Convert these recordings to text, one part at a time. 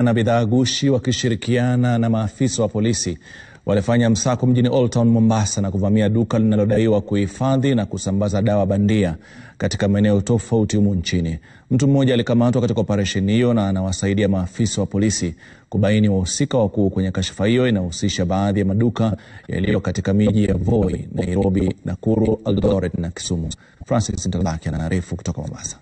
na bidhaa gushi wakishirikiana na maafisa wa polisi walifanya msako mjini Old Town Mombasa na kuvamia duka linalodaiwa kuhifadhi na kusambaza dawa bandia katika maeneo tofauti humu nchini. Mtu mmoja alikamatwa katika operesheni hiyo na anawasaidia maafisa wa polisi kubaini wahusika wakuu kwenye kashfa hiyo inayohusisha baadhi ya maduka yaliyo katika miji ya Voi, Nairobi, Nakuru, Eldoret na Kisumu. Francis Ntalaki anaarifu kutoka Mombasa.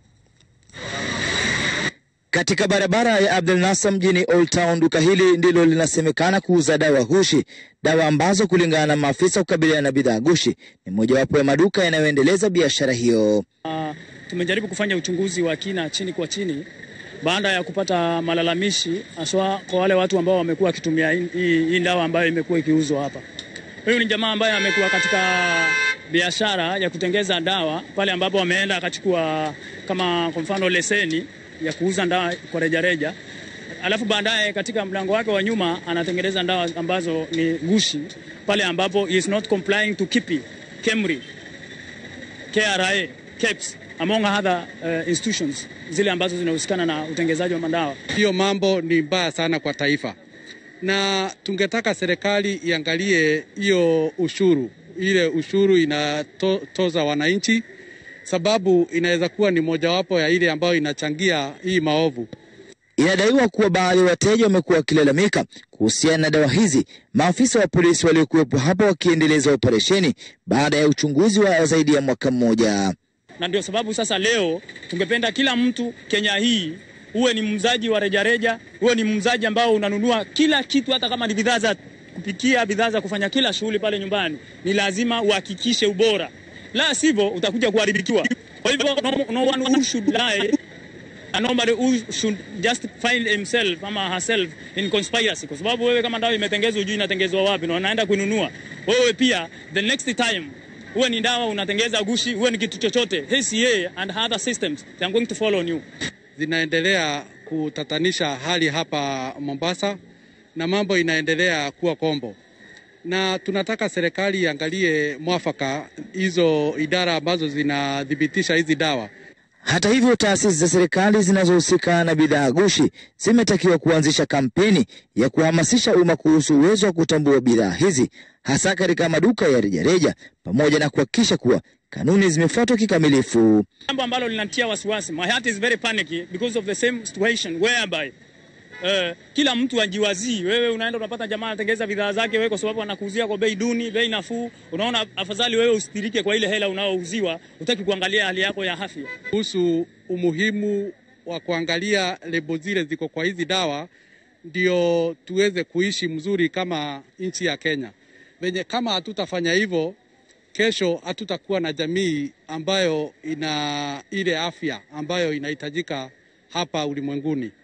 Katika barabara ya Abdel Nasser mjini Old Town, duka hili ndilo linasemekana kuuza dawa gushi, dawa ambazo kulingana na maafisa kukabiliana na bidhaa gushi ni mojawapo ya maduka yanayoendeleza biashara hiyo. Uh, tumejaribu kufanya uchunguzi wa kina chini kwa chini baada ya kupata malalamishi haswa kwa wale watu ambao wamekuwa wakitumia hii dawa ambayo imekuwa ikiuzwa hapa. Huyu ni jamaa ambaye amekuwa katika biashara ya kutengeza dawa pale ambapo ameenda akachukua kama kwa mfano leseni ya kuuza dawa kwa rejareja, alafu baadaye katika mlango wake wa nyuma anatengeneza dawa ambazo ni gushi pale ambapo he is not complying to KIPI, KEMRI, KRA, KEBS among other uh, institutions zile ambazo zinahusikana na utengenezaji wa madawa. Hiyo mambo ni mbaya sana kwa taifa, na tungetaka serikali iangalie hiyo ushuru, ile ushuru inatoza to, wananchi sababu inaweza kuwa ni mojawapo ya ile ambayo inachangia hii maovu. Inadaiwa kuwa baadhi ya wateja wamekuwa wakilalamika kuhusiana na dawa hizi, maafisa wa polisi waliokuwepo hapa wakiendeleza operesheni baada ya uchunguzi wa zaidi ya mwaka mmoja. Na ndio sababu sasa leo tungependa kila mtu Kenya hii uwe ni muuzaji wa rejareja, uwe ni muuzaji ambao unanunua kila kitu, hata kama ni bidhaa za kupikia, bidhaa za kufanya kila shughuli pale nyumbani, ni lazima uhakikishe ubora la sivyo utakuja kuharibikiwa. Kwa hivyo no, no one who should lie and nobody who should just find himself ama herself in conspiracy, kwa sababu wewe kama dawa imetengezwa, hujui inatengezwa wapi na unaenda kununua wewe pia, the next time uwe ni dawa unatengeza gushi, uwe ni kitu chochote, HCA and other systems they are going to follow on you. Zinaendelea kutatanisha hali hapa Mombasa na mambo inaendelea kuwa kombo na tunataka serikali iangalie mwafaka hizo idara ambazo zinathibitisha hizi dawa. Hata hivyo, taasisi za serikali zinazohusika na bidhaa gushi zimetakiwa kuanzisha kampeni ya kuhamasisha umma kuhusu uwezo wa kutambua bidhaa hizi hasa katika maduka ya rejareja, pamoja na kuhakikisha kuwa kanuni zimefuatwa kikamilifu. Jambo ambalo linatia wasiwasi, my heart is very panicky because of the same situation whereby Uh, kila mtu ajiwazii. Wewe unaenda unapata jamaa anatengeza bidhaa zake wewe, kwa sababu anakuuzia kwa bei duni, bei nafuu. Unaona, afadhali wewe ustirike kwa ile hela unaouziwa, utaki kuangalia hali yako ya afya. Kuhusu umuhimu wa kuangalia lebo zile ziko kwa hizi dawa, ndio tuweze kuishi mzuri kama nchi ya Kenya. Venye kama hatutafanya hivyo, kesho hatutakuwa na jamii ambayo ina ile afya ambayo inahitajika hapa ulimwenguni.